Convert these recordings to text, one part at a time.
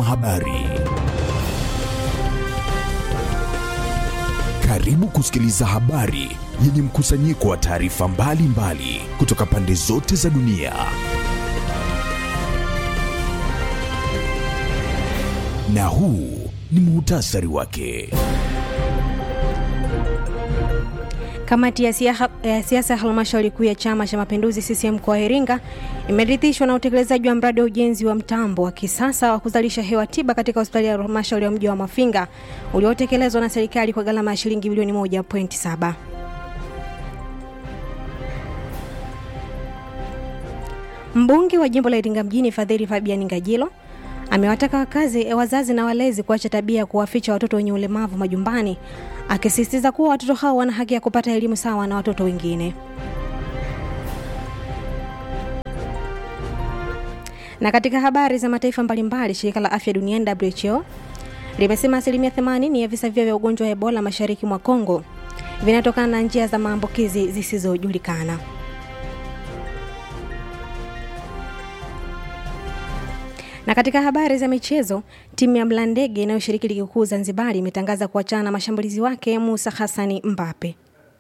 habari. Karibu kusikiliza habari yenye mkusanyiko wa taarifa mbalimbali kutoka pande zote za dunia. Na huu ni muhtasari wake. Kamati ya siasa ya halmashauri kuu ya Chama cha Mapinduzi CCM mkoa wa Iringa imeridhishwa na utekelezaji wa mradi wa ujenzi wa mtambo wa kisasa wa kuzalisha hewa tiba katika hospitali ya halmashauri ya mji wa Mafinga uliotekelezwa na serikali kwa gharama ya shilingi bilioni 1.7. Mbunge wa jimbo la Iringa mjini Fadhili Fabian Ngajilo amewataka wakazi, wazazi na walezi kuacha tabia ya kuwaficha watoto wenye ulemavu majumbani, akisisitiza kuwa watoto hao wana haki ya kupata elimu sawa na watoto wengine. Na katika habari za mataifa mbalimbali, shirika la afya duniani WHO limesema asilimia 80 ya visa vya ugonjwa wa Ebola mashariki mwa Kongo vinatokana na njia za maambukizi zisizojulikana. Na katika habari za michezo, timu ya Mlandege inayoshiriki ligi kuu Zanzibari imetangaza kuachana na mashambulizi wake Musa Hassani Mbape.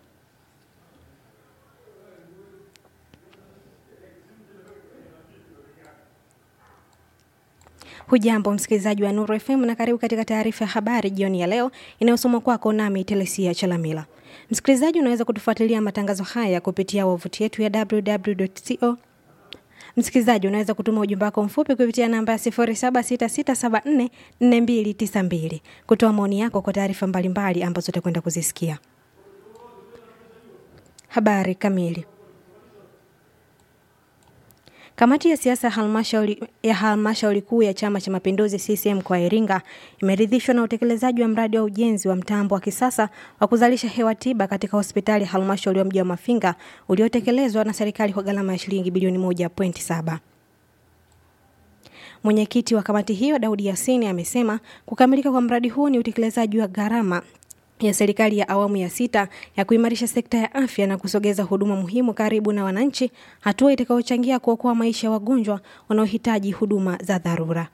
Hujambo msikilizaji wa Nuru FM na karibu katika taarifa ya habari jioni ya leo inayosomwa kwako nami Telesia Chalamila. Msikilizaji, unaweza kutufuatilia matangazo haya kupitia wavuti yetu ya www.co Msikilizaji, unaweza kutuma ujumbe wako mfupi kupitia namba ya 0766744292 kutoa maoni yako kwa taarifa mbalimbali ambazo utakwenda kuzisikia. Habari kamili. Kamati ya siasa halmashauri ya halmashauri kuu ya Chama cha Mapinduzi CCM kwa Iringa imeridhishwa na utekelezaji wa mradi wa ujenzi wa mtambo wa kisasa wa kuzalisha hewa tiba katika hospitali ya halmashauri ya mji wa Mafinga uliotekelezwa na serikali kwa gharama ya shilingi bilioni 1.7. Mwenyekiti wa kamati hiyo Daudi Yasini amesema kukamilika kwa mradi huu ni utekelezaji wa gharama ya serikali ya awamu ya sita ya kuimarisha sekta ya afya na kusogeza huduma muhimu karibu na wananchi, hatua itakayochangia kuokoa maisha ya wagonjwa wanaohitaji huduma za dharura.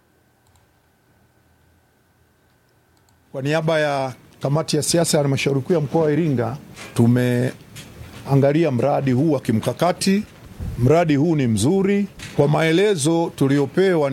Kwa niaba ya kamati ya siasa ya halmashauri kuu ya mkoa wa Iringa, tumeangalia mradi huu wa kimkakati. Mradi huu ni mzuri kwa maelezo tuliopewa